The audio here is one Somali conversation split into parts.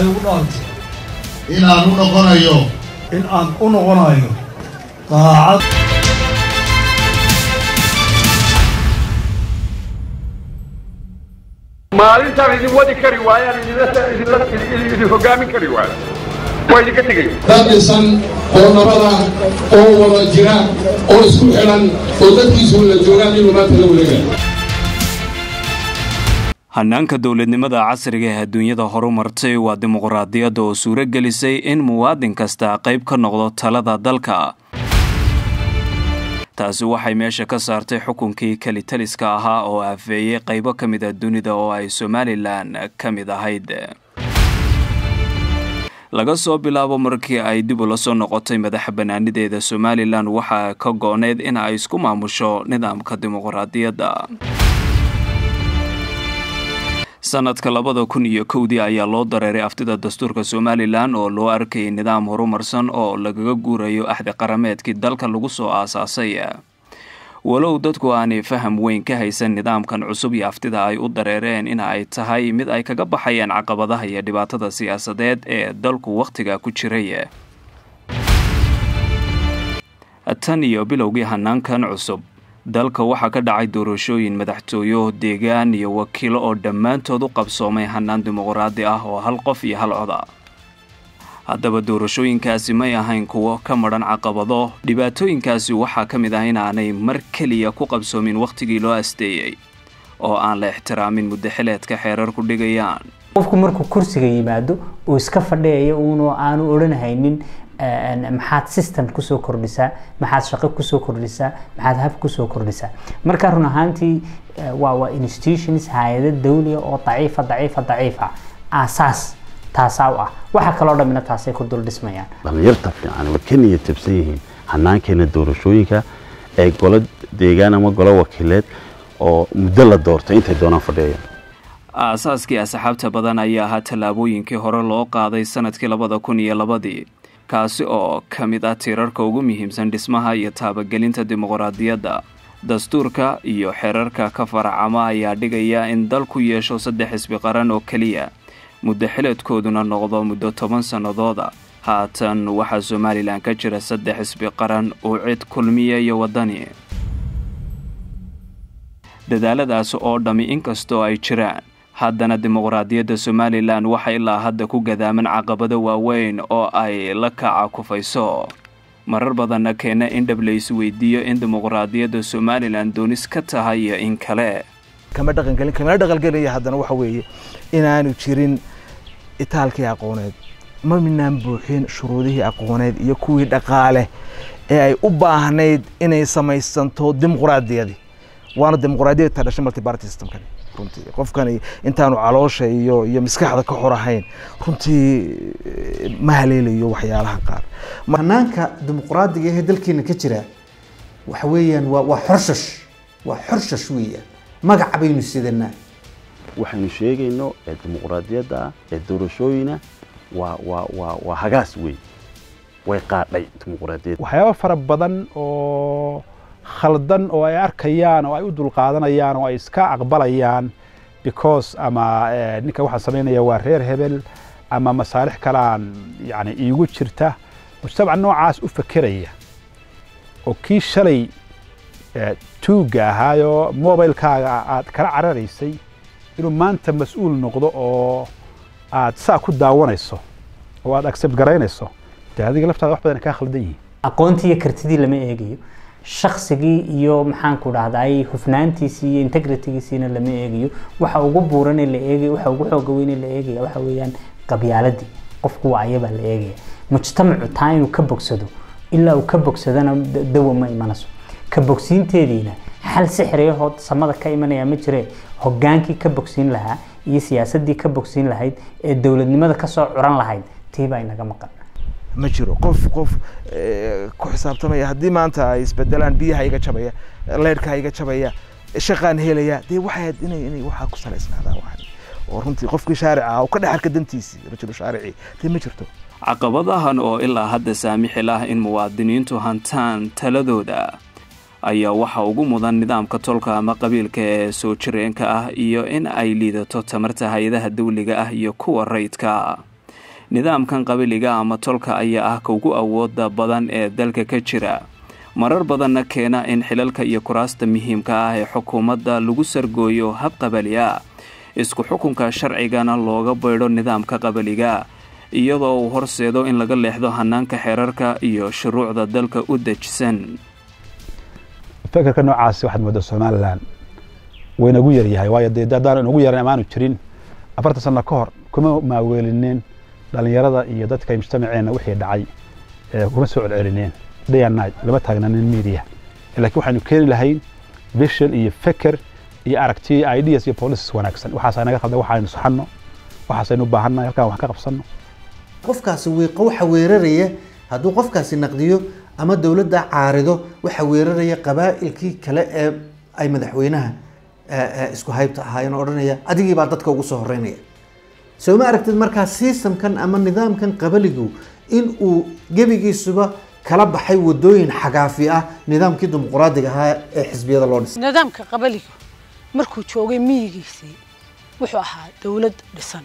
waxay ugu dhaartay inaan u noqonayo in aan u noqonayo daacad maalintaan idin wadi kari waayaan idin hogaamin kari waayo waa idinka tegay dad dhisan oo nabada oo wada jira oo isku xidhan oo dadkiisu la joogaan inuu maanta la wareegaya hanaanka dowladnimada casriga ee adduunyada horumartay waa dimuqraadiyadda oo suuro gelisay in muwaadin kasta qayb ka noqdo talada dalka taasi waxay meesha ka saartay xukunkii kelitaliska ahaa oo afeeyey qaybo ka mid a dunida oo ay somalilan ka mid ahayd laga soo bilaabo markii ay dib ula soo noqotay madaxa banaanideeda somalilan waxaa ka go-need in ay isku maamusho nidaamka dimuqraadiyadda sanadka labada kun iyo kowdii ayaa loo dareeray aftida dastuurka somalilan oo loo arkayay nidaam horumarsan oo lagaga guurayo axdi qarameedkii dalka lagu soo aasaasay walow dadku aanay faham weyn ka haysan nidaamkan cusub iyo aftida ay u dareereen in ay tahay mid ay kaga baxayaan caqabadaha iyo dhibaatada siyaasadeed ee dalku wakhtiga ku jiray tan iyo bilowgii hanaankan cusub dalka waxaa ka dhacay doorashooyin madaxtooyo deegaan iyo wakiilo oo dhammaantood u qabsoomay hanaan dimuqraadi ah oo hal qof iyo hal coda haddaba doorashooyinkaasi may ahayn kuwo ka madhan caqabado dhibaatooyinkaasi waxaa ka mid ah inaanay mar keliya ku qabsoomin wakhtigii loo asteeyey oo aan la ixtiraamin muddaxileedka xeerar ku dhigayaan qofku markuu kursiga yimaado uu iska fadhiyayo uunoo aanu odhanhaynin maxaad system kusoo kordhisaa maxaad shaqo kusoo kordhisaa maxaad hab kusoo kordhisaa marka run ahaantii waa waa institutions hay-ado dawliga oo daciifa daciifa daciifa aasaas taasaa u ah waxa kaloo dhamina taasay ku dul dhismayaan dhalinyarta fiican way ka niyad jabsan yihiin hanaankeena doorashooyinka ee golo deegaan ama golo wakiileed oo muddo la doortay intay doonaan fadhiyayaan aasaaskii asxaabta badan ayaa ahaa tallaabooyinkii hore loo qaaday sanadkii labada kun iyo labadii kaasi oo ka mid ah tiirarka ugu muhiimsan dhismaha iyo taabagelinta dimuqraadiyadda dastuurka iyo xeerarka ka faracama ayaa dhigaya in dalku yeesho saddex xisbi qaran oo keliya muddo xileedkooduna noqdo muddo toban sannadooda haatan waxaa somalilan ka jira saddex xisbi qaran oo cid kulmiya iyo waddani dadaaladaasi oo dhammi inkastoo ay jiraan haddana dimuqraadiyadda somalilan waxa ilaa hadda ku gadaaman caqabado waaweyn oo ay la kaca kufayso marar badanna keena in dhab la isweydiiyo in dimuqraadiyadda somalilan doonis ka tahay iyo in kale kama dhaqangelin kamana dhaqangelaya haddana waxa weeye inaanu jirin itaalkii aqooneed ma minaan buuxin shuruudihii aqooneed iyo kuwii dhaqaale ee ay u baahnayd inay samaysanto dimuqraadiyadii waana dimuqraadiyad ta dhashay multiparty systemkani runtii qofkani intaanu caloosha iyo iyo maskaxda ka xor ahayn runtii ma haleelayo waxyaalaha qaar hanaanka dimuqraadiga ee dalkeena ka jira waxa weeyaan waa waa xorshash waa xorshash weeyaan magac baynu sidanaa waxaynu sheegayno ee dimuqraadiyadda ah ee doorashooyina waa waa waa waa hagaas weyn way qaadhay dimuqraadiyadda waxyaaba fara badan oo khaldan oo ay arkayaan oo ay u dulqaadanayaan oo ay iska aqbalayaan because ama ninka waxaan samaynaya waa reer hebel ama masaalix kalaan yani iigu jirta mujtamac noocaas u fekeraya oo kii shalay tuugga ahaayoo mobilkaaga aad kala cararaysay inuu maanta mas-uul noqdo oo aad saa ku daawanayso oo aad accept garaynayso dee adiga laftaada wax badan kaa khaldan yihiin aqoontii iyo kartidii lama eegayo shaksigii iyo maxaanku dhahday hufnaantiisii iyo integritygiisiina lama eegayo waxa ugu buuran la eegayo waxa ugu xooga weyn la eegaya waxa weeyaan qabyaaladii qofku waa ayabaa la eegaya mujtamacu taa inuu ka bogsado ilaa uu ka bogsadana dawa ma imanayso ka bogsiinteediina xal sixriyahood samada ka imanaya ma jire hogaankii ka bogsiin lahaa iyo siyaasadii ka bogsiin lahayd ee dowladnimada kasoo curan lahayd tiibaa inaga maqan ma jiro qof qof ku xisaabtamaya haddii maanta ay isbedelaan biyaha iga jabaya leyrhka iga jabaya shaqaan helaya dee waxay inay inay waxaa ku salaysnaadaan waxan oo runtii qofkii shaarica ah oo ka dhex arka dantiisii rajulu shaarici dee ma jirto caqabadahan oo ilaa hadda saamixi lah in muwaadiniintu hantaan taladooda ayaa waxa ugu mudan nidaamka tolka ama qabiilka ee soo jireenka ah iyo in ay liidato tamarta hay-adaha dawliga ah iyo kuwa rayidka nidaamkan qabiliga ama tolka ayaa ah ka ugu awooda badan ee dalka ka jira marar badanna keena in xilalka iyo kuraasta muhiimka ah ee xukuumadda lagu sargooyo hab qabali ah isku xukunka sharcigana looga baydho nidaamka qabaliga iyadoo uu horseedo in laga leexdo hanaanka xeerarka iyo shuruucda dalka u dejisan fekerka noocaasi waxaad moodaa somalilan waynagu yaryahay waayo dee haddaan inagu yaran amaanu jirin afartan sano ka hor kuma maaweelineen dhalinyarada iyo dadka mujtamaceenna wixii dhacay kuma soo celcelineen day and night lama taagnanin media laakiin waxaynu keeni lahayn vision iyo feker iyo aragti ideas iyo policies wanaagsan waxaas naga qalda waxaynu saxanno waxaasaynu u baahannahay halkaan wax ka qabsanno qofkaasi wiiqo waxa weeraraya hadduu qofkaasi naqdiyo ama dowladda caarido waxa weeraraya qabaa'ilkii kale ee ay madaxweynaha isku haybta ahaayeen oo odhanaya adigii baa dadka ugu soo horeynaya soo ma aragtid markaa systemkan ama nidaamkan qabaligu in uu gebigiisuba kala baxay wadooyin xagaafi ah nidaamkii dimuqraadiga ahaa ee xisbiyada loo dhisay nidaamka qabaligu markuu joogay miyigiisii wuxuu ahaa dowlad dhisan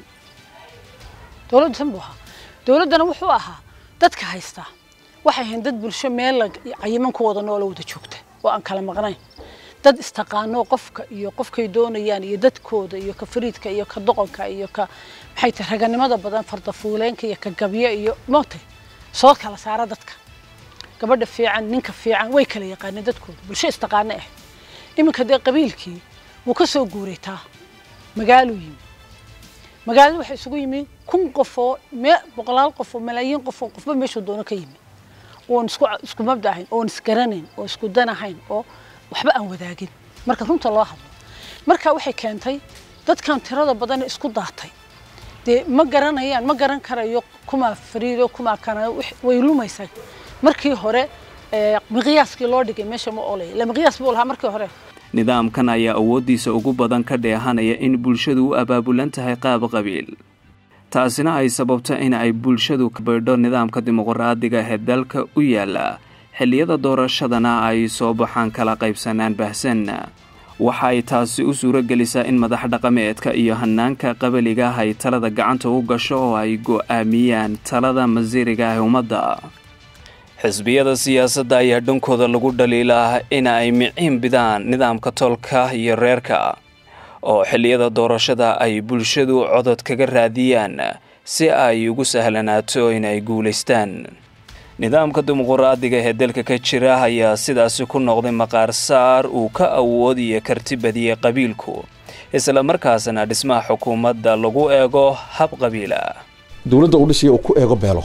dowlad dhisan buu ahaa dowladdana wuxuu ahaa dadka haysta waxay ahayn dad bulsho meel cayiman ku wada noola wada joogta oo aan kala maqnayn dad istaqaano qofka iyo qofkay doonayaan iyo dadkooda iyo ka fariidka iyo ka doqonka iyo ka maxay tahay raganimada badan fardafuuleenka iyo ka gabyo iyo mootay soo kala saara dadka gabadha fiican ninka fiican way kala yaqaaneen dadkooda bulsho istaqaano ah iminka dee qabiilkii wuu ka soo guuraytaa magaaluu yimi magaalada waxay isugu yimi kun qofoo boqolaal qofoo malaayiin qofoo qofba meeshuu doono ka yimi oon isku isku mabda ahayn oon isgaranayn oo isku dan ahayn oo waxba aan wadaagin marka runta loo hadlo marka waxay keentay dadkan tirada badan isku daatay dee ma garanayaan ma garan karayo kumaa fariido kumaa kana way lumaysaa markii hore miqyaaskii loo dhigay meesha ma olay la miqyaas buu lahaa markii hore nidaamkan ayaa awooddiisa ugu badan ka dheehanaya in bulshadu u abaabulan tahay qaab qabiil taasina ay sababto in ay bulshadu ka baydho nidaamka dimuqraadiga ee dalka u yaala xilliyada doorashadana ay soo baxaan kala qaybsanaan baahsan waxa ay taasi u suuro gelisaa in madax dhaqameedka iyo hanaanka qabaliga ah ay talada gacanta u gasho oo ay go'aamiyaan talada masiiriga ah ummadda xisbiyada siyaasadda ayaa dhankooda lagu dhaliilaa in ay miciin bidaan nidaamka tolka iyo reerka oo xilliyada doorashada ay bulshadu codod kaga raadiyaan si ay ugu sahlanaato inay guulaystaan nidaamka dimuqraadiga ee dalka ka jira ayaa sidaasi ku noqday maqaar saar uu ka awood iyo karti badiyey qabiilku isla markaasna dhismaha xukuumadda lagu eego hab qabiila dowladda uu dhisaya uu ku eego beelo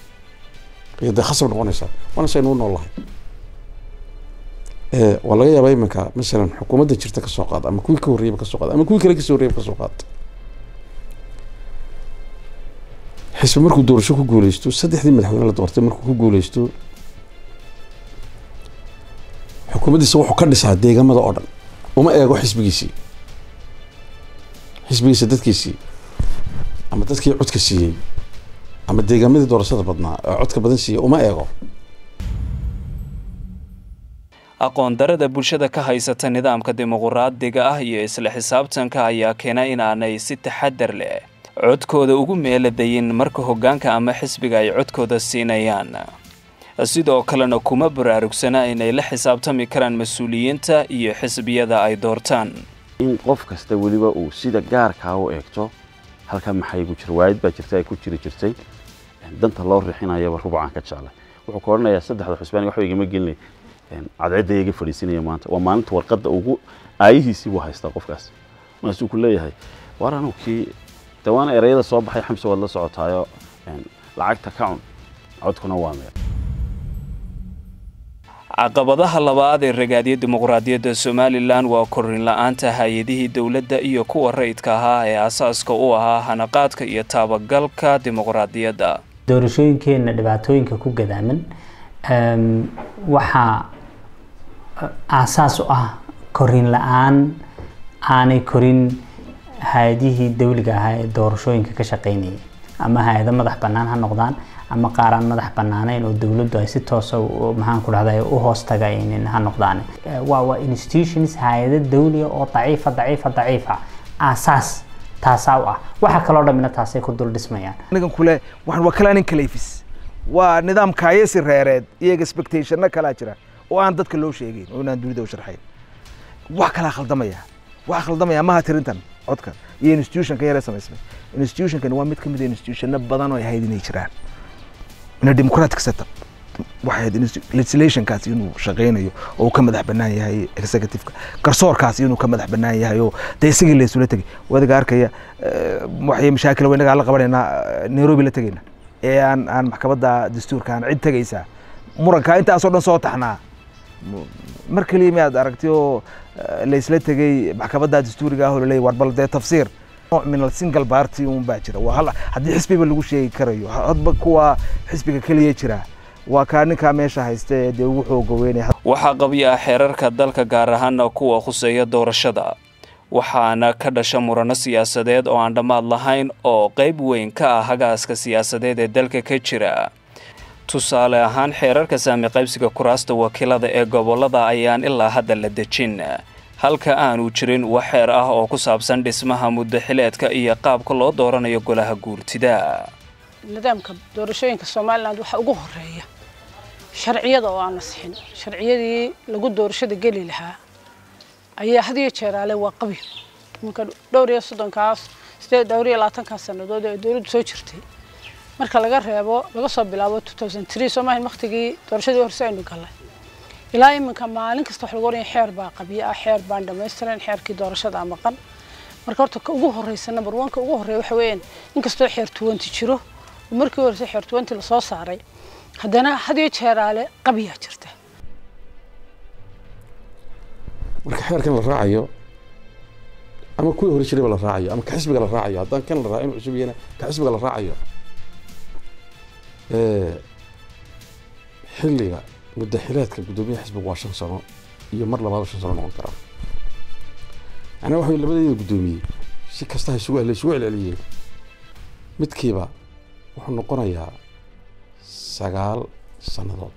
iyo dee khasab noqonaysaa waana saynu u noolahay waa laga yaabaa iminka masalan xukuumadda jirta kasoo qaad ama kuwii ka horreyaba kasoo qaad ama kuwii kale kasoo horreyaba kasoo qaad xisbi markuu doorasho ku guuleysto saddexdii madaxweyne la doortay markuu ku guuleysto xukuumaddiisa wuxuu ka dhisaa deegamada oo dhan uma eego xisbigiisii xisbigiisa dadkiisii ama dadkii codka siiyey ama deegaamadii doorashada badnaa oo codka badan siiyey uma eego aqoon darada bulshada ka haysata nidaamka dimuqraadiga ah iyo isla xisaabtanka ayaa keena inaanay si taxadar leh codkooda ugu meeladayin marka hoggaanka ama xisbiga ay codkooda siinayaan sidoo kalena kuma baraarugsana inay la xisaabtami karaan mas-uuliyiinta iyo xisbiyada ay doortaan in qof kasta weliba uu sida gaarkaa u eegto halkaa maxay ku jira waayid baa jirta ay ku jiri jirtay danta loo rixinayaba rubcaan ka jeclay wuxuu ka odhanayaa saddexda xusbaan waxba igama gelinay cadceedda iga fadhiisinaya maanta waa maalinta warqadda ugu aayihiisii buu haystaa qofkaas markaasuu ku leeyahay waar anugu kii de waana ereyada soo baxay xamse waad la socotaayo lacagta ka cun codkuna waa meel caqabadaha labaad ee ragaadiya dimuqraadiyadda somalilan waa korin la-aanta hay-adihii dowladda iyo kuwa rayidka ahaa ee asaaska u ahaa hanaqaadka iyo taabagalka dimuqraadiyadda doorashooyinkeenna dhibaatooyinka ku gadaaman waxaa aasaas u ah korin la-aan aanay korin hay-adihii dawliga ahaa ee doorashooyinka ka shaqeynayay ama hay-ado madax bannaan ha noqdaan ama qaaraan madax bannaanayn oo dowladdu ay si toosa maxaan ku dhahda u hoos tagaynin ha noqdaan waa waa institutions hay-ado dawliga oo daciifa daciifa daciifa aasaas taasaa u ah waxa kaloo dhammina taasay ku dul dhismayaan anigan kule waxaan waa kalaanin kaleefis waa nidaam kaayasi reereed iyo expectationna kalaa jira oo aan dadka loo sheegayn oo inaan dunida u sharxayn wax kalaa khaldamaya waxa khaldamaya maha tirintan codka iyo institutionka yare samaysmay institutionkan waa mid ka mid a institutionno badan oo ay ahayd inay jiraan in a democratic setup waxay ahayd legislationkaas inuu shaqaynayo oo uu ka madax bannaan yahay executiveka garsoorkaas inuu ka madax bannaan yahay oo dee isagii la isula tegay wadiga arkaya waxay mashaakil wa inagaa la qabanaynaa nairobi la tegayna ee aan aan maxkamadda dastuurka aan cid tegaysaa murankaa intaasoo dhan soo taxnaa mar keliya miyaad aragti oo la isla tegay maxkamadda dastuuriga ah oo laleeyahy war bal dee tafsiir nooc min al single party un baa jira waa hal haddii xisbiba lagu sheegi karayo hadba kuwa xisbiga keliya jira waa kaa ninkaa meesha haysta ee dee ugu xooga weynaya waxaa qabya ah xeerarka dalka gaar ahaana kuwa khuseeya doorashada waxaana ka dhasha murano siyaasadeed oo aan dhammaad lahayn oo qayb weyn ka ah hagaaska siyaasadeed ee dalka ka jira tusaale ahaan xeerarka saami qaybsiga kuraasta wakiilada ee gobollada ayaan ilaa hadda la dejin halka aanu jirin wax xeer ah oo ku saabsan dhismaha muddo xileedka iyo qaabka loo dooranayo golaha guurtida nidaamka doorashooyinka somalilan waxaa ugu horeeya sharciyada oo aan la sixin sharciyadii lagu doorashada geli lahaa ayaa had iyo jeeraale waa qabi iminka dhowr iyo soddonkaas sideed dhowr iyo labaatankaas sannadood ee dowladdu soo jirtay marka laga reebo laga soo bilaabo two thousand three soomahin waktigii doorashadii horse aynu gallay ilaa iminka maalin kasta wax lagu oraya xeer baa qabyo ah xeer baan dhammaystiran xeerkii doorashada maqan marka horta ka ugu horreysa number one ka ugu horreeya waxa weeyaan inkastoo xeer twenty jiro oo markii horeysa xeer twenty lasoo saaray haddana had iyo jeeraale qabyaa jirta marka xeerkan la raacayo ama kuwii hore jirayba la raacayo ama ka xisbiga la raacayo haddaan kan la raacin cusub yahana ka xisbiga la raacayo xilliga muddaxileedka guddoomiyaha xisbiga waa shan sano iyo mar labaad shan sano noqon karaa macnaa waxa labadeeda guddoomiyey si kasta isugu la isugu celceliyeen midkiiba wuxuu noqonayaa sagaal sannadood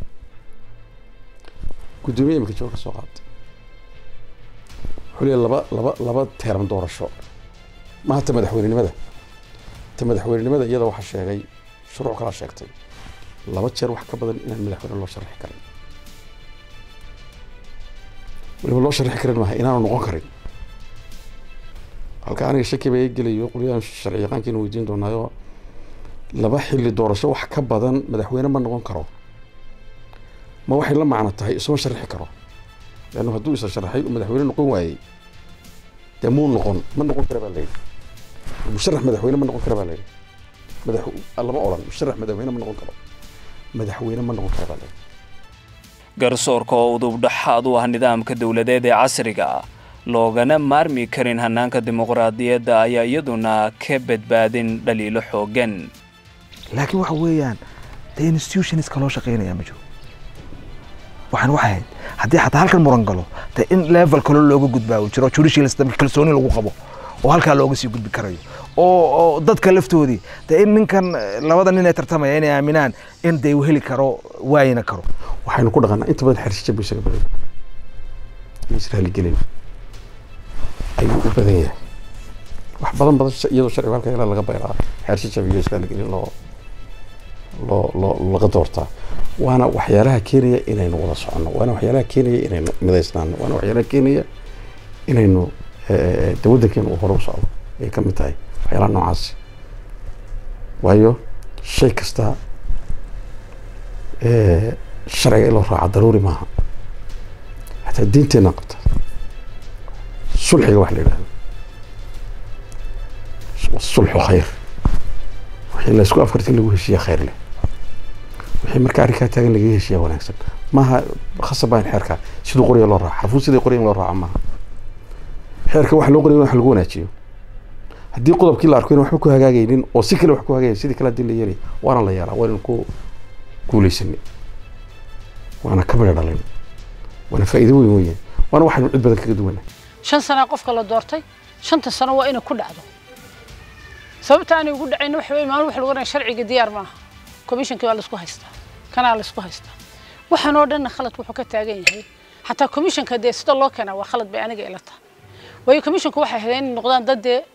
guddoomiyaha imika jooga ka soo qaatay wuxuu leeyahay laba laba laba teeran doorasho maaha ta madaxweynenimada ta madaxweynenimada iyada waxaa sheegay shuruuc kalaa sheegtay laba jeer wax ka badan inaan madaxweyne loo sharixi karin waliba loo sharixi karin maaha inaanu noqon karin halka aniga shaki baa gelayo qolyahan sharci yaqaankiina weydiin doonaayo laba xilli doorasho wax ka badan madaxweyne ma noqon karo ma waxay la macno tahay isma sharixi karo leannu hadduu isa sharaxay uu madaxweyne noqon waayey dee muu noqon ma noqon kara baa layidhi musharax madaxweyne ma noqon kara baa layidhi madax lama odhan musharax madaxweyne ma noqon karo madaxweyne ma noqon kara baa layidhi garsoorka oo udubdhaxaad u ah nidaamka dowladeed ee casriga loogana maarmi karin hanaanka dimuqraadiyadda ayaa iyaduna ka badbaadin dhaliilo xooggan laakiin waxa weeyaan dee institutionska loo shaqaynaya ma jiro waxaan waxay ahayd haddii xataa halkan muran galo dee in level kale looga gudbaa uu jiro judicial system kalsooni lagu qabo oo halkaa looga sii gudbi karayo oo oo dadka laftoodii dee in ninkan labada nin ee tartamaya inay aaminaan in dee uu heli karo waayina karo waxaynu ku dhaqanaa inta badan xersisha buu isaga badan yahay israaligelin ayuu u badan yahay wax badan badan iyadoo sharciga halka ilaa laga bayraa xersisha iyo israaligelin loo loo loo laga doortaa waana waxyaalaha keenaya inaynu wada soconno waana waxyaalaha keenaya inaynu midaysnaano waana waxyaalaha keenaya inaynu de waddankeenu uu hore u socdo ay ka mid tahay waxyaalaha noocaasi waayo shay kasta sharciga in loo raaca daruuri maaha xataa diinteenna qabta sulxiga wax la yidhahdo sulxu khayr wixii laysku afkarti lagu heshiiya khayr leh wixii marka arrinkaa taagan lagaga heshiiya wanaagsan maaha khasab baa in xeerka siduu qoraya loo raaco xarfuun sidii qoraya in loo raaco maaha xeerka wax loo qoraya wax lagu wanaajiyo haddii qodobkii la arko in waxba ku hagaagaynin oo si kale wax ku hagaagaya sidii kale haddii la yeelay waana la yeelaa waa inaan ku guulaysanay waana ka midha dhalin waana faa'iido weyn weeyaan waana waxaynu cid badan kaga duwanaa shan sanaa qofka la doortay shanta sano waa inay ku dhacdo sababta aanay ugu dhacayna waxa weeye maalin waxa lagu oranaya sharciga diyaar maaha commissionkii waa laisku haystaa kanaa laisku haystaa waxaan oo dhanna khalad wuxuu ka taagan yahay xataa commissionka dee sida loo keenaa waa khalad bay aniga ila tahay waayo commissionka waxay ahayd inay noqdaan dad dee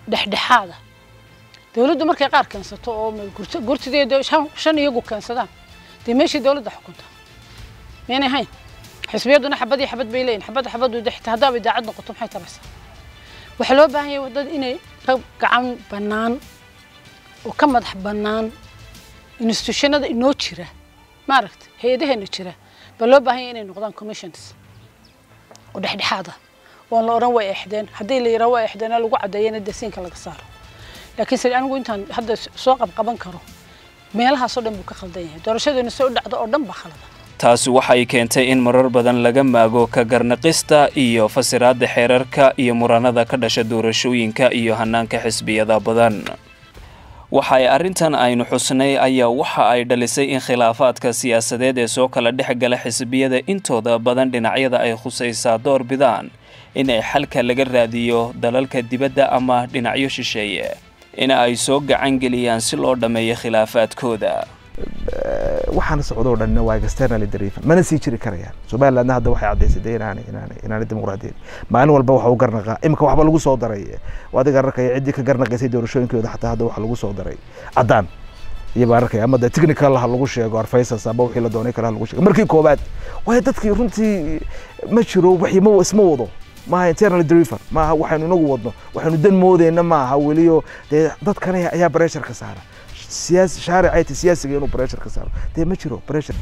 dhexdhexaada dowladdu markay qaar keensato oo gurtideeda shan iyagu keensadaan dee meeshii dowladda xukunta maynay hayn xisbiyaduna xabad iyo xabad bay leeyihin xabad xabadu dexta haddaaba idaacad noqoto maxay taraysaa waxaa loo baahan yahay dad inay ka gacan bannaan oo ka madax bannaan institutionada inoo jira maaragta hay-adaheena jira baa loo baahan yahay inay noqdaan commissions oo dhexdhexaada oon la odhan way exdeen haddii la yidhaha waa exdeena lagu caddeeyana dasiinka laga saaro laakiin se anigu intaan hadda soo qabqaban karo meelahaasoo dhan buu ka khaldan yahay doorashadeena soo dhacda oo dhan baa khalada taasi waxay keentay in marar badan laga maago ka garnaqista iyo fasiraadda xeerarka iyo muranada ka dhasha doorashooyinka iyo hanaanka xisbiyada badan waxay arrintan aynu xusnay ayaa waxa ay dhalisay in khilaafaadka siyaasadeed ee soo kala dhex gala xisbiyada intooda badan dhinacyada ay khusaysaa door bidaan in ay xalka laga raadiyo dalalka dibadda ama dhinacyo shisheeye in ay soo gacan geliyaan si loo dhammeeyo khilaafaadkooda waxaana socdoo dhanna waa externally driven mana sii jiri karayaan somalilandna hadda waxay caddaysatay inaanay inaanay inaanay dimuqraadiyad maalin walba waxa u garnaqaa imika waxba lagu soo daray adiga arkaya ciddii ka garnaqaysay doorashooyinkooda xataa hadda waxa lagu soo daray caddaan iyo baan arkaya ama de technical ha lagu sheego arfaysas ama wixii la doonay kale ha lagu sheego markii koobaad waayo dadkii runtii ma jiro wixii ma isma wado maaha internal driven maaha waxaynu inagu wadno waxaynu dan moodeyna maaha weliyo dee dadkan ayaa pressure ka saara siyaasi shaaricay ta siyaasiga inuu pressure ka saaro dee ma jiro pressure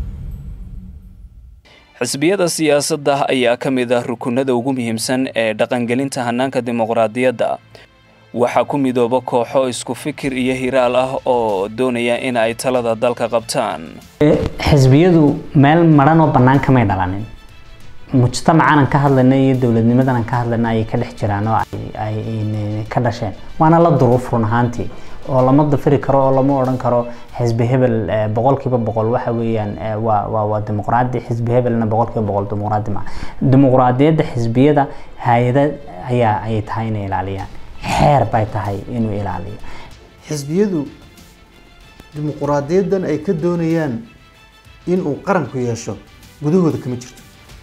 xisbiyada siyaasadda ayaa ka mid ah rukunada ugu muhiimsan ee dhaqangelinta hanaanka dimuqraadiyadda waxaa ku midooba kooxo isku fikir iyo hiraal ah oo doonaya in ay talada dalka qabtaan xisbiyadu meel maran oo bannaan kamay dhalanin mujtamacanan ka hadlayna iyo dowladnimadan ka hadlayna ayay ka dhex jiraan oo ay ka dhasheen waana la duruuf run ahaantii oo lama dafiri karo oo lama odhan karo xisbi hebel boqolkiiba boqol waxa weeyaan waa waa waa dimuqraadi xisbi hebelna boqolkiiba boqol dimuqraadi ma dimuqraadiyadda xisbiyada hay-ada ayaa ayay tahay inay ilaaliyaan xeer bay tahay inuu ilaaliyo xisbiyadu dimuqraadiyaddan ay ka doonayaan inuu qaranku yeesho gudahooda kama jirto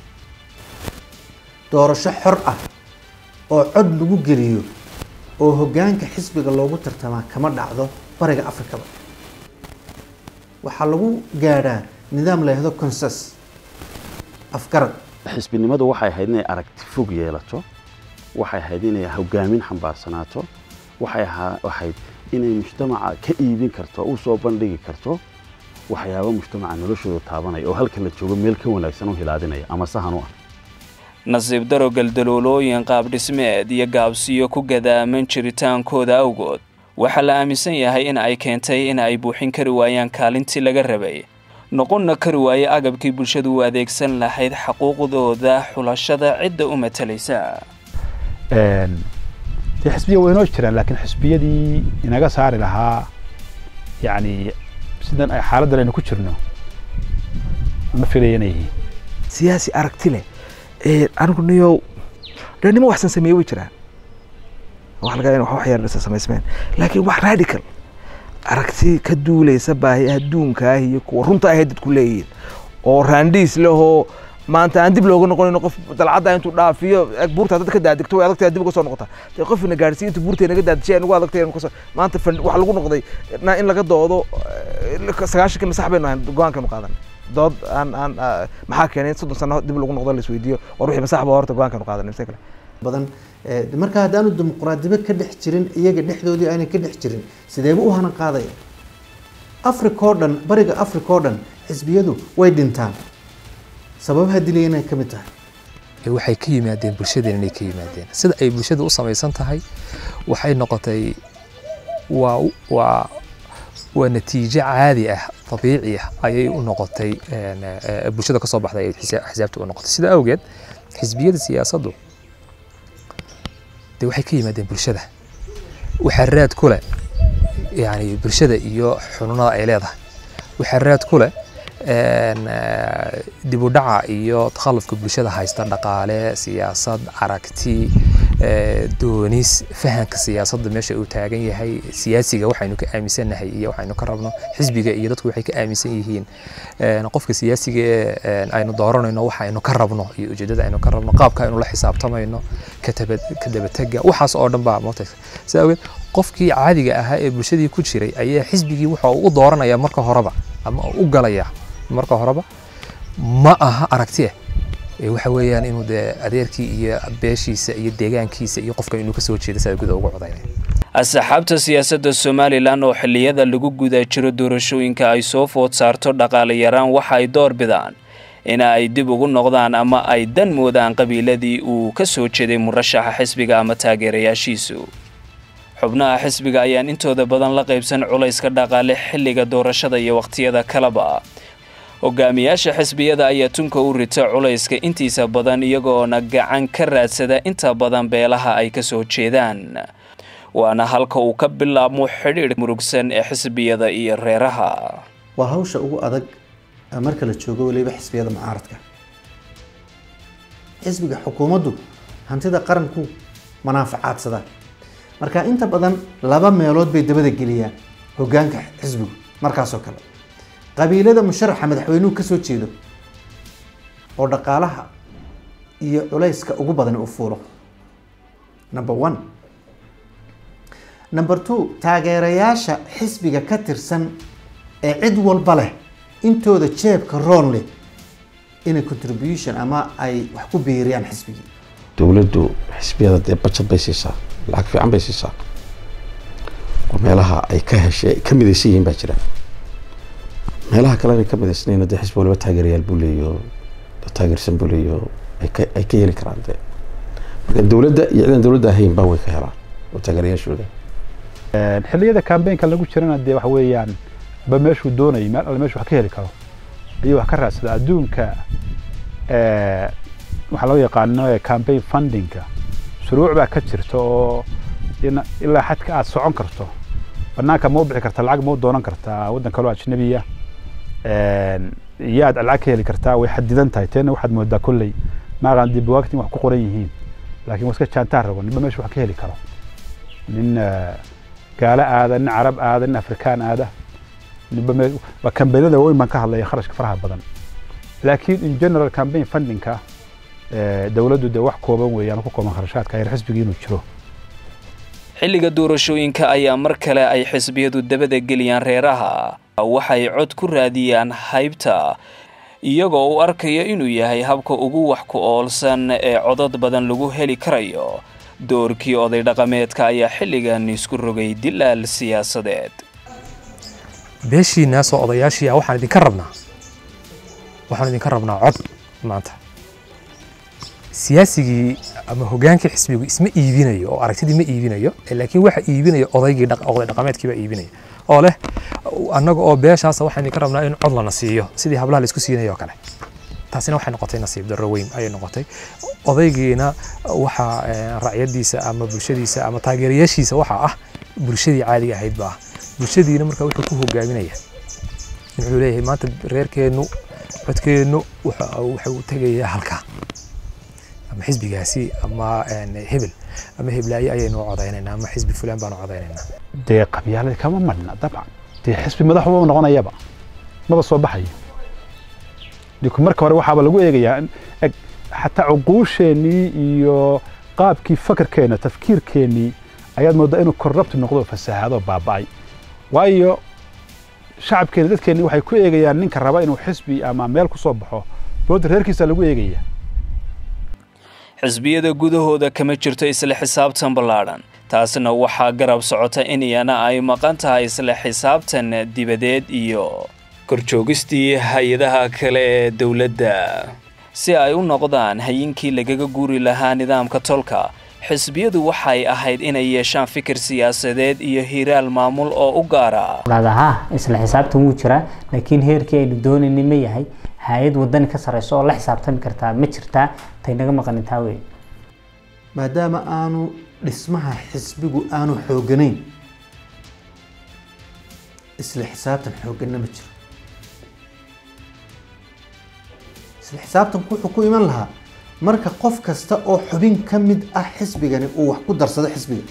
doorasho xor ah oo cod lagu geliyo oo hoggaanka xisbiga loogu tartamaa kama dhacdo bariga afrikaba waxaa lagu gaadhaa nidaam la yahdo consens afgarad xisbinimadu waxay ahayd inay aragti fog yeelato waxay ahayd inay hogaamin xambaarsanaato waxay ahayd inay mujtamaca ka iibin karto u soo bandhigi karto waxyaaba mujtamaca noloshooda taabanaya oo halkan la joogo meel ka wanaagsan u hilaadinaya ama sahan u ah nasiib daro galdaloolooyin qaabdhismeed iyo gaabsiyo ku gadaaman jiritaankooda awgood waxaa la aaminsan yahay in ay keentay in ay buuxin kari waayaan kaalintii laga rabay noqonna kari waaye agabkii bulshadu u adeegsan lahayd xaquuqdooda xulashada cidda u matalaysa dee xisbiya waa inoo jiraan laakiin xisbiyadii inaga saari lahaa yacni sidan ay xaaladdan aynu ku jirno ma filaya inay yihiin siyaasi aragti leh anigu niyo dee nimo waxsan sameeye way jiraan wax laga wax wax yar samaysmeen laakiin wax radical aragti ka duulaysa baahi adduunka ah iyo kuwa runta ahayd dadku leeyihiin oo raandhiis lehoo maanta aan dib looga noqonin qof dalcadda intuu dhaafiyo buurta dad ka daadegto way adagtahay dib uga soo noqota dee qof ina gaadhsiiyo intuu buurta inaga daadishay nagu adagtay kasoo maanta waxa lagu noqday in laga doodo sagaashankii masax baynu ahayn go-aankaynu qaadan dood aan aan maxaa keenay in soddon sano dib lagu noqdo la isweydiiyo war wixii masax ba horta go-aankaynu qaadan mise kale badan marka haddaanu dimuqraadiba ka dhex jirin iyaga dhexdoodii aanay ka dhex jirin sideeba u hanan qaadaya africa oo dhan bariga africa oo dhan xisbiyadu way dhintaan sababaha dilayana ka mid tahay waxay ka yimaadeen bulshadeen inay ka yimaadeen sida ay bulshada u samaysan tahay waxay noqotay waa waa waa natiijo caadi ah dabiici ah ayay u noqotay bulshada kasoo baxday ay xisaabta u noqotay sida awgeed xisbiyada siyaasaddu dee waxay ka yimaadeen bulshada waxaa raad ku leh yani bulshada iyo xununada ay leedahay waxaa raad ku leh dib u dhaca iyo takhallufka bulshada haysta dhaqaale siyaasad aragti doonis fahanka siyaasadda meesha uu taagan yahay siyaasiga waxaynu ka aaminsannahay iyo waxaynu ka rabno xisbiga iyo dadku waxay ka aaminsan yihiin qofka siyaasiga ee aynu dooranayno waxaynu ka rabno iyo ujeedada aynu ka rabno qaabka aynu la xisaabtamayno ka dabatega waxaas oo dhan baa moota sidaa awgeed qofkii caadiga ahaa ee bulshadii ku jiray ayaa xisbigii waxa uu u dooranaya marka horeba ama u galaya marka horeba ma aha aragti ah waxa weeyaan inuu dee adeerkii iyo beeshiisa iyo deegaankiisa iyo qofka inuu kasoo jeeda sida guda ugu codaynaya asxaabta siyaasadda somalilan oo xilliyada lagu guda jiro doorashooyinka ay soo food saarto dhaqaale yaraan waxa ay door bidaan in ay dib ugu noqdaan ama ay dan moodaan qabiiladii uu ka soo jeeday murashaxa xisbiga ama taageerayaashiisu xubnaha xisbiga ayaan intooda badan la qaybsan culayska dhaqaale xilliga doorashada iyo wakhtiyada kaleba hogaamiyaasha xisbiyada ayaa tunka u rita culayska intiisa badan iyagoona gacan ka raadsada inta badan beelaha ay ka soo jeedaan waana halka uu ka bilaabmo xidhiidh murugsan ee xisbiyada iyo reeraha waa hawsha ugu adag marka la joogo weliba xisbiyada mucaaradka xisbiga xukuumaddu hantida qaranku manaafacaadsadaa marka inta badan laba meelood bay dabada geliyaan hogaanka xisbigu markaasoo kale qabiilada musharaxa madaxweynuhu kasoo jeedo oo dhaqaalaha iyo culayska ugu badan uu fuulo number one number two taageerayaasha xisbiga ka tirsan ee cid walba leh intooda jeebka roon leh inay contribution ama ay wax ku biiriyaan xisbigii dowladdu xisbiyada dee bajad bay siisaa lacag fiican bay siisaa oo meelaha ay ka heshay ka midaysan yihiin baa jira meelaha kalena ka midaysnayna dee xisbi waliba taageerayaal buu leeyo taageersan buu leeyo ay ka ay ka heli karaan dee marka dowladda iyo ciidan dowladda ahayn baa way ka helaan oo taageerayaashooda xilliyada kambeynka lagu jirana dee waxa weeyaan ba meeshuu doonayay meel alle meeshu wax ka heli karo ayuu wax ka raadsada adduunka waxaa loo yaqaano campaign fundingka shuruuc baa ka jirta oo ilaa xadka aad socon karto banaanka ma u bixi kartaa lacag ma u doonan kartaa waddan kaloo ajnabiya yaad lacag ka heli kartaa way xadidan tahay teena waxaad moodaa kolley maaqaan dib waagtin wax ku qoran yihiin laakiin waa iska jaantaan rabo ninba meesha wax ka heli karo nin gaalo aada nin carab aada nin afrikaan aada ninba me waa kambeynada weyn baan ka hadlaya kharashka faraha badan laakiin in general campaign fundingka dowladdu dee wax kooban weeyaan ku kooban kharashaadka yar xisbigii inuu jiro xilliga doorashooyinka ayaa mar kale ay xisbiyadu dabada geliyaan reeraha waxay cod ku raadiyaan haybta iyagoo u arkaya inuu yahay habka ugu wax ku oolsan ee codad badan lagu heli karayo doorkii oday dhaqameedka ayaa xilligan isku rogay dilaal siyaasadeed beeshiinaasoo odayaashii ah waxaan idinka rabnaa waxaan idinka rabnaa cod maanta siyaasigii ama hogaankii xisbigu isma iibinayo oo aragtidii ma iibinayo laakiin waxa iibinaya odaygii oday dhaqameedkii baa iibinaya oo leh annaga oo beeshaasa waxaan idinka rabnaa in cod lana siiyo sidii hablaha la isku siinayo oo kale taasina waxay noqotay nasiib darro weyn ayay noqotay odaygiina waxa racyadiisa ama bulshadiisa ama taageerayaashiisa waxaa ah bulshadii caadiga ahayd baa bulshadiina marka wuxuu ku hogaaminaya wuxuu leeyahay maanta reerkeennu codkeennu waxa uu tegayaa halkaa ama xisbigaasi ama hebel ama heblaaye ayaynu codaynaynaa ama xisbi fulaan baanu codaynaynaa dee qabyaaladi kama madhna dabcan dee xisbi madaxuba noqonayaba maba soo baxayo dinku marka hore waxaaba lagu eegayaa eg xataa cuquusheenii iyo qaabkii fakarkeena tafkiirkeennii ayaad moodaa inuu korrabti noqdo fasahaado baaba'ay waayo shacabkeena dadkeenni waxay ku eegayaan ninka raba inuu xisbi ama meel ku soo baxo dowladda reerkiisa lagu eegaya xisbiyada gudahooda kama jirto isla xisaabtan ballaadhan taasna waxaa garab socota in iyana ay maqan tahay isla xisaabtan dibadeed iyo korjoogistii hay-adaha kale ee dowladda si ay u noqdaan hayinkii lagaga guuri lahaa nidaamka tolka xisbiyadu waxay ahayd inay yeeshaan fikir siyaasadeed iyo hiraal maamul oo u gaara ha isla xisaabtan wuu jiraa laakiin heerkii aynu doonaynay ma yahay hay-ad wadani ka sareyso oo la xisaabtami kartaa ma jirtaa tay naga maqanintaa wey maadaama aanu dhismaha xisbigu aanu xooganayn isla xisaabtan xooganna ma jiro isla xisaabtanku wuxuu ku iman lahaa marka qof kasta oo xubin ka mid ah xisbigani uu wax ku darsado xisbiga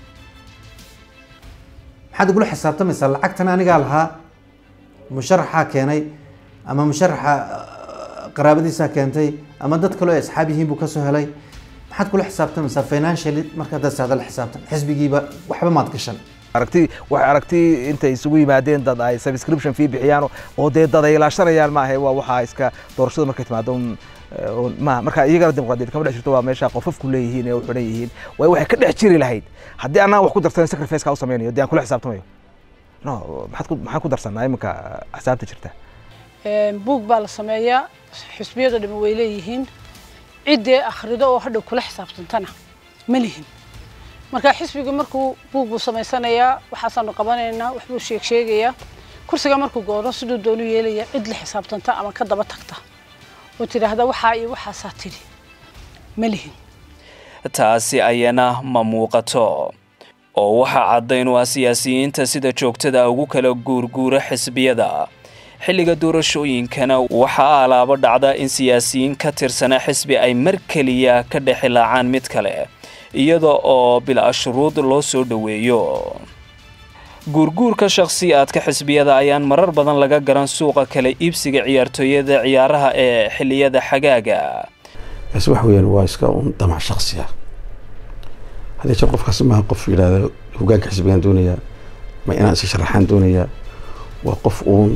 maxaad igula xisaabtamaysaa lacagtan anigaa lahaa musharaxaa keenay ama musharaxa ah, qaraabadiisaa keentay ama dad kaloo ay asxaab yihiin buu kasoo helay maxaad kula xisaabtamaysaa financially markaad dasaada la xisaabtan xisbigiiba waxba maad gashan aragti waxay aragti intay isugu yimaadeen dad ay subscription fee bixiyaan oo dee dad ay ilaashanayaan maaha waa waxaa iska doorashada markay timaado un, eh, un- ma marka iyagana dimuqraadiyad kama dhex jirto waa meesha qofafku leeyihiin ee u xidhan yihiin way waxay ka dhex jiri lahayd haddii anaan wax ku darsanin sacrifice-ka u sameynayo dee aan kula xisaabtamayo no maxaad ku maxaan ku darsanaa iminka xisaabta jirta Een, buug baa la sameeyaa xisbiyada dhami way leeyihiin ciddee akhrido oo hadhow kula xisaabtantana ma lihin marka xisbiga markuu buug buu samaysanayaa waxaasaanu qabanaynaa waxbuu sheeg sheegayaa kursiga markuu goono siduu doonu yeelaya cid la xisaabtanta ama ka daba tagta oo tidhaahda waxaa iyo waxaasaa tidhi ma lihin taasi ayana ma muuqato oo waxaa caddayn u ah siyaasiyiinta sida joogtada ugu kala guurguura xisbiyada xilliga doorashooyinkana waxaa alaabo dhacda in siyaasiyiin ka tirsana xisbi ay mar keliya ka dhexilaacaan mid kale iyada oo bilaa shuruud loo soo dhoweeyo guurguurka shakhsiyaadka xisbiyada ayaan marar badan laga garan suuqa kala iibsiga ciyaartooyada ciyaaraha ee xilliyada xagaaga kaasi waxa weeyaan waa iska un damac shaksi ah haddii jeer qofkaasi maaha qof yidhaahda hogaanka xisbigaan doonayaa ma inaan iska sharaxaan doonayaa waa qof uun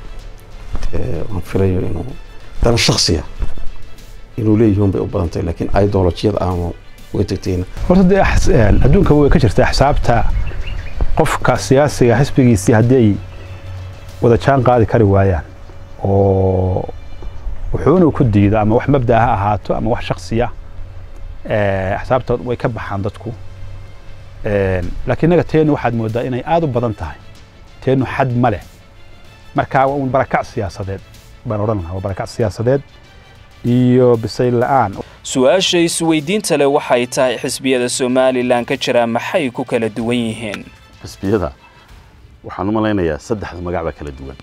eh, aan filayo inuu dana shaksiya inuu leeyihiin bay u badan tahay laakiin ideolojiyada aanu way tagtayna horta dee axs- een, adduunka way ka jirta xisaabta qofka siyaasiga xisbigiisii haddii ay wada jaan qaadi kari waayaan oo wuxuu inuu ku diido ama wax mabda ha ahaato ama wax shaksiya eh, xisaabta way ka baxaan dadku Een, laakiin innaga teenu waxaad moodaa inay aada u badan tahay teenu xad ma leh marka waa un barakac siyaasadeed baan odhan lahaa waa barakac siyaasadeed iyo bisayl la-aan su-aasha isweydiinta leh waxay tahay xisbiyada somalilan ka jira maxay ku kala duwan yihiin xisbiyada waxaan u malaynayaa saddexda magac baa kala duwan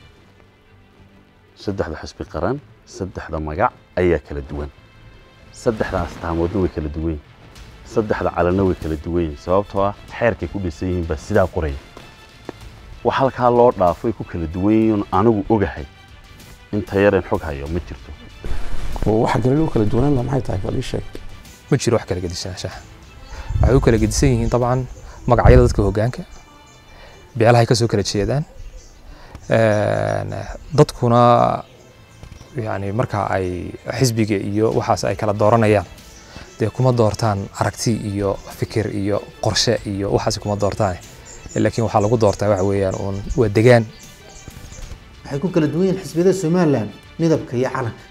saddexda xisbi qaran saddexda magac ayaa kala duwan saddexda astaamoodna way kala duwan yihin saddexda calanna way kala duwan yihin sababtoo ah xeerkay ku dhisan yihiin baa sidaa qoraya wax halkaa loo dhaafay ku kala duwan yihiin anigu ogahay inta yareen xog hayo ma jirto waxa kale loo kala duwanaan lahaa maxay tahay bal ii sheeg ma jiro wax kala gedisanaashaha waxay u kala gedisan yihiin dabcan magacyada dadka hoggaanka beelahay ka soo kala jeedaan Een, dadkuna yani marka ay xisbiga iyo waxaas ay kala dooranayaan dee kuma doortaan aragti iyo fikir iyo qorshe iyo waxaas kuma doortaan laakiin waxaa lagu doortaa waxa weeyaan uun waa degaan waxay ku kala duwan yihiin xisbiyada somalilan midabka iyo calanka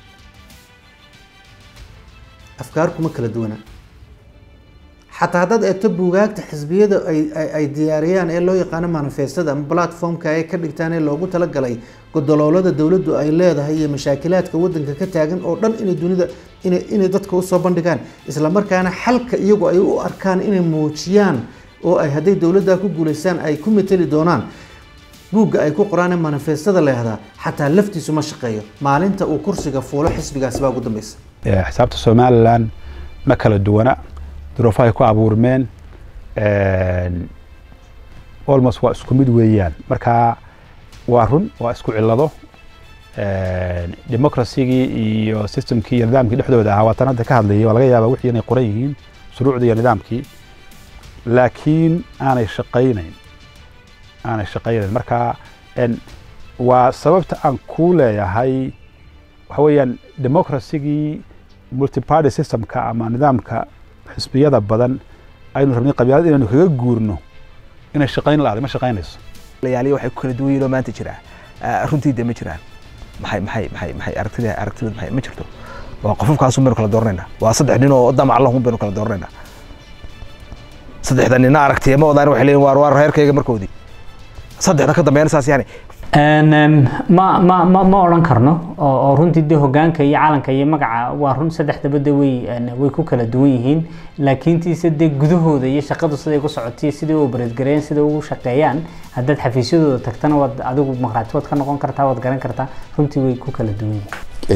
afkaar kuma kala duwana xataa haddaad eegto buugaagta xisbiyada ay ay- ay diyaariyaan ee loo yaqaano manifestada ama platformka ay ka dhigtaan ee loogu talagalay godoloolada dowladdu ay leedahay iyo mashaakilaadka wadanka ka taagan oo dhan inay dunida inay inay dadka usoo bandhigaan isla markaana xalka iyagu ay u arkaan inay muujiyaan oo ay hadday dowladda ku guuleystaan ay ku mateli doonaan buugga ay ku qoraan ee manifestada leehdaa xataa laftiisu ma shaqeeyo maalinta uu kursiga fuulo xisbigaasi baa ugu dambeysa Eh, xisaabta somalilan ma kala duwana duruufahay ku abuurmeen Een, almost waa isku mid weeyaan marka waa run waa isku cillado Een, democracy-gii iyo systemkii iyo nidaamkii dhexdooda ahaa waatan hadda ka hadlayay waa laga yaabaa wixii inay qoran yihiin shuruucdii iyo nidaamkii laakiin aanay shaqaynayn aanay shaqaynayn marka een, waa sababta aan kuu leeyahay waxa weeyaan democracy-gii multiparty systemka ama nidaamka xisbiyada badan aynu rabnay qabyaalad inaynu kaga guurno inay shaqayn la-aday ma shaqaynayso layaaliya waxay ku kala duwan yihiin oo maanta jira Ah, runtii dee ma jiraan maxay maxay maxay maxay aragtida aragtida maxay ma jirto waa qofafkaasun baynu kala dooranayna waa saddex nin oo damac lahun baynu kala dooranayna saddexda nina aragtiya ma wadaan waxay leeyihin waar waar reerkayga markoodii saddexda ka dambeeyana saas yani Een, em, ma ma ma ma odhan karno oo oo runtii dee hogaanka iyo calanka iyo magaca waa run saddexdaba de way een, way ku kala duwan yihiin laakiin tiise dee gudahooda iyo shaqadu siday ku socotay siday u bareedgareeyaan siday ugu shaqeeyaan haddaad xafiisyadooda tagtana waad adigu maqraati waad ka noqon kartaa waad garan kartaa runtii way ku kala duwan yihiin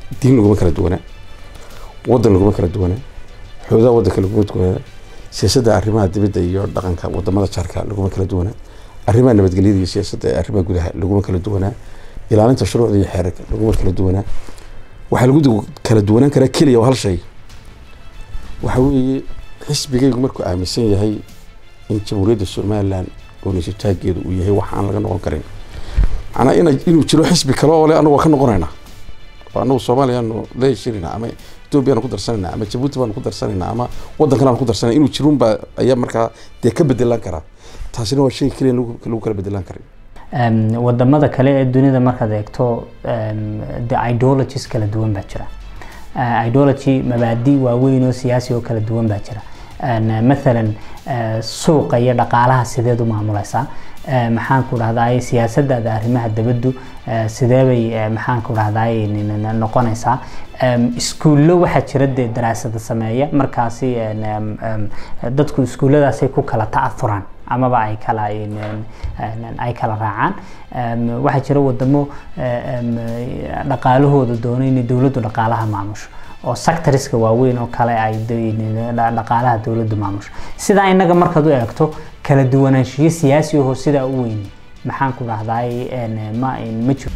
diin laguma kala duwanaa waddan laguma kala duwanaa xoodaha waddanka laguma duwanaa siyaasadda arrimaha dibadda iyo dhaqanka wadamada jaarka laguma kala duwanaa arrimaha nabadgelyada iyo siyaasadda ee arrimaha gudaha laguma kala duwanaa ilaalinta shuruucda iyo xeerarka laguma kala duwanaa waxaa lagu kala duwanaan karaa keliya oo hal shay waxa weeye xisbigaygu markuu aaminsan yahay in jamhuuriyadda somalilan oonisitaageedu uu yahay wax aan laga noqon karin macnaa ina inuu jiro xisbi kale oo le anagu waa ka noqonaynaa oo anagu soomaaliyaanu la heshirinaa ama etoobiyaanu ku darsanayna ama jabuuti baanu ku darsanayna ama waddan kale aanu ku darsanayna inuu jirunbaa ayaa markaa dee ka bedelaan karaa taasina waa shay keliya lagu kala bedelaan karin wadamada kale ee dunida markaad eegto the ideologies kala duwan baa jira ideology mabaadi waaweyn oo siyaasi oo kala duwan baa jira mathalan suuqa iyo dhaqaalaha sideed u maamuleysaa maxaan ku dhahdaa siyaasadaada arrimaha dabaddu sidee bay maxaan ku dhahdaa noqonaysaa iskuullo waxaa jira dee daraasada sameeya markaasi dadku iskuulladaasay ku kala ta'athuraan amaba ay kala ay kala raacaan waxaa jira wadamo dhaqaalahooda doona inay dowladdu dhaqaalaha maamusho oo sectoriska waaweyn oo kale ay dhaqaalaha dowladdu maamusho sidaa inaga markaad u eegto kala duwanaanshiyo siyaasi ahoo sidaa u weyni maxaan ku dhahdaay ma ma jiro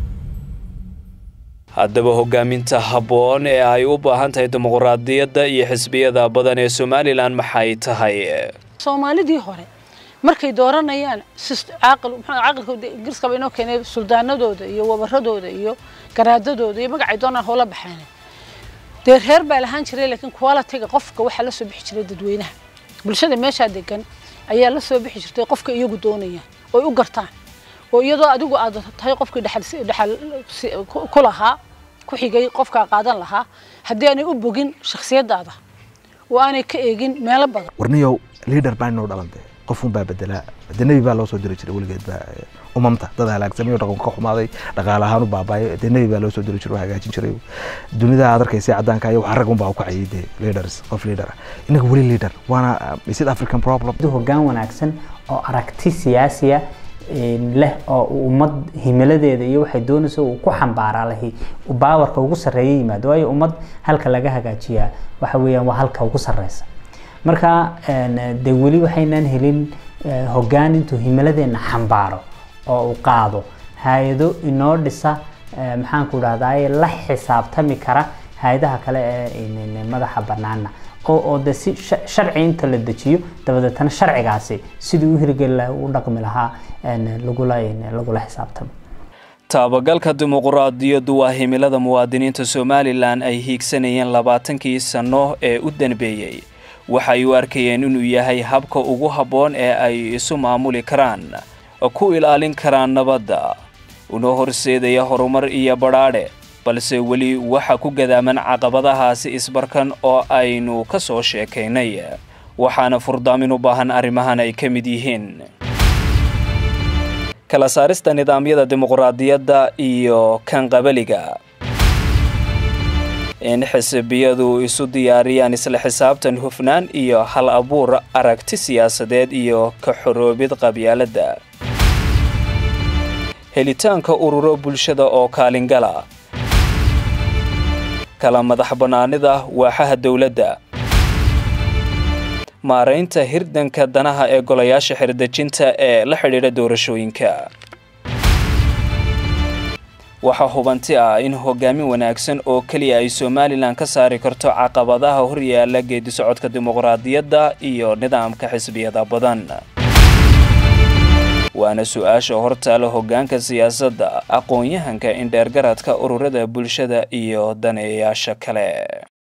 haddaba hogaaminta habboon ee ay u baahan tahay dimuqraadiyadda iyo xisbiyada badan ee somalilan maxay tahay soomaalidii hore markay dooranayaan caaqilkooda ingiriiskaba inoo keenay suldaanadooda iyo wabaradooda iyo garaadadooda iyo magacay doonaan hoola baxeen dee reer baa lahaan jiray laakiin qualitiga qofka waxaa la soo bixi jiray dadweynaha bulshada meeshaa degan ayaa la soo bixi jirtay qofka iyagu doonayaan oy u gartaan oo iyadoo adigu aad tahay qofkii dhexal ku lahaa ku xigay qofkaa qaadan lahaa haddii aanay u bogin shakhsiyadaada oo aanay ka eegin meelo badan warniyow liader baa inoo dhalantay qofun baa bedelaa de nebi baa loo soo diri jiray weligeed baa umamta dad halaagsamay oo dhaqanka ka xumaaday dhaqaale ahaan u baabaayo dee nebi baa loo soo diri jiray oo hagaajin jiray dunida aad arkaysa caddaanka iyo wax rag un baa u kacayay dee leaders qof leader ah inaga weli leader waana is african problem hoggaan wanaagsan oo aragti siyaasiya leh oo ummad himiladeeda iyo waxay doonaysa uu ku xambaaraa lahi baawarka ugu sarreeya yimaado waayo ummad halka laga hagaajiyaa waxa weeyaan waa halka ugu sarreysa marka dee weli waxaynaan helin hoggaan intuu himiladeena xambaaro oo uu qaado hay-ado inoo dhisa maxaan ku dhahdaa la xisaabtami kara hay-adaha kale ee madaxa banaana oo de si sharci inta la dejiyo dabadeetana sharcigaasi sidii u hirgeli laha u dhaqmi lahaa lagula lagula xisaabtamo taabagalka dimuqraadiyaddu waa himilada muwaadiniinta somalilan ay hiigsanayeen labaatankii sano ee u danbeeyey waxay u arkayeen inuu yahay habka ugu habboon ee ay isu maamuli karaan ku ilaalin karaan nabadda una horseedaya horumar iyo badhaadhe balse weli waxa ku gadaaman caqabadahaasi isbarkan oo aynu ka soo sheekaynay waxaana furdaamin u baahan arrimahan ay ka mid yihiin kala saarista nidaamyada dimuqraadiyadda iyo kan qabaliga in xisbiyadu isu diyaariyaan isla xisaabtan hufnaan iyo hal abuur aragti siyaasadeed iyo ka xoroobid qabyaaladda helitaanka ururo bulshada oo kaalingala kala madax bannaanida waaxaha dowladda maaraynta hirdanka danaha ee golayaasha xirdejinta ee la xidhiidha doorashooyinka waxaa hubanti ah in hogaamin wanaagsan oo keliya ay somalilan ka saari karto caqabadaha horyaala geedi socodka dimuqraadiyadda iyo nidaamka xisbiyada badan waana su-aasha hortaala hoggaanka siyaasadda aqoon-yahanka indheergaradka ururada bulshada iyo daneeyayaasha kale